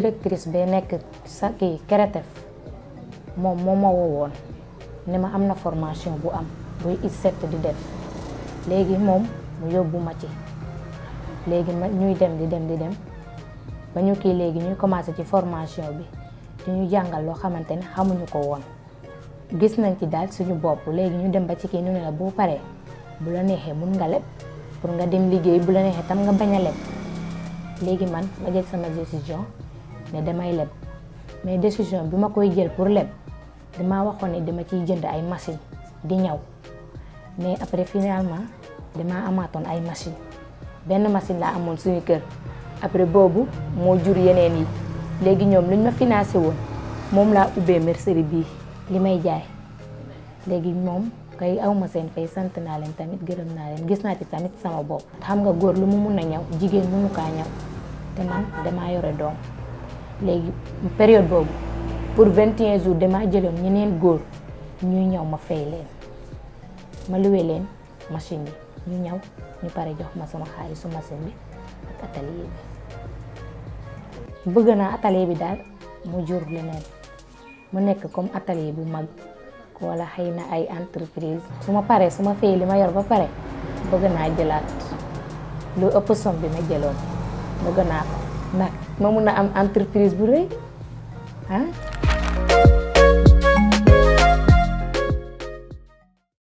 directrice bee nekk sa kii Keretef moom moo ma woowoon ne ma am na formation bu am buy ISEP di def léegi moom mu yóbbu ma ci léegi ma ñuy dem di dem di dem ba ñu kii léegi ñuy commencé ci formation bi di ñu jàngal loo xamante ne xamuñu ko woon gis nañ ci daal suñu bopp léegi ñu dem ba ci kii ñu ne la boo paree bu la neexee mun nga leb pour nga dem liggéey bu la neexee tam nga bañ a leb léegi man ma jël sama décision ne damay leb mais décision bi ma koy jël pour leb damaa waxoon ne dama ciy jënd ay machine di ñaw mais après finalement damaa amaatoon ay machine benn machine laa amoon suñu kër après boobu moo jur yeneen yi léegi ñoom luñ ma financé woon moom laa ubbee mercerie bii li may jaay léegi moom kay awma seen fay sant naa leen tamit gërëm naa leen gis naa ci tamit sama bopp xam nga góor lu mu mun a ñaw jigéen mënu kaa ñaw te man damaa yore doom léegi période boobu pour 21 jours damaa jëloon ñeneen góor ñuy ñaw ma fay leen ma luwe leen machine yi ñu ñaw ñu pare jox ma sama xaalisu machine bi ak atelier bi bëgg naa atelier bi daal mu jur leneen mu nekk comme atelier bu mag wala xëy na ay entreprise su ma paree su ma fay li ma yor ba pare bëgg naa jëlaat lu ëpp somme bi ma jëloon bëgg naa ko ndax ma mun a am entreprise bu rëy ah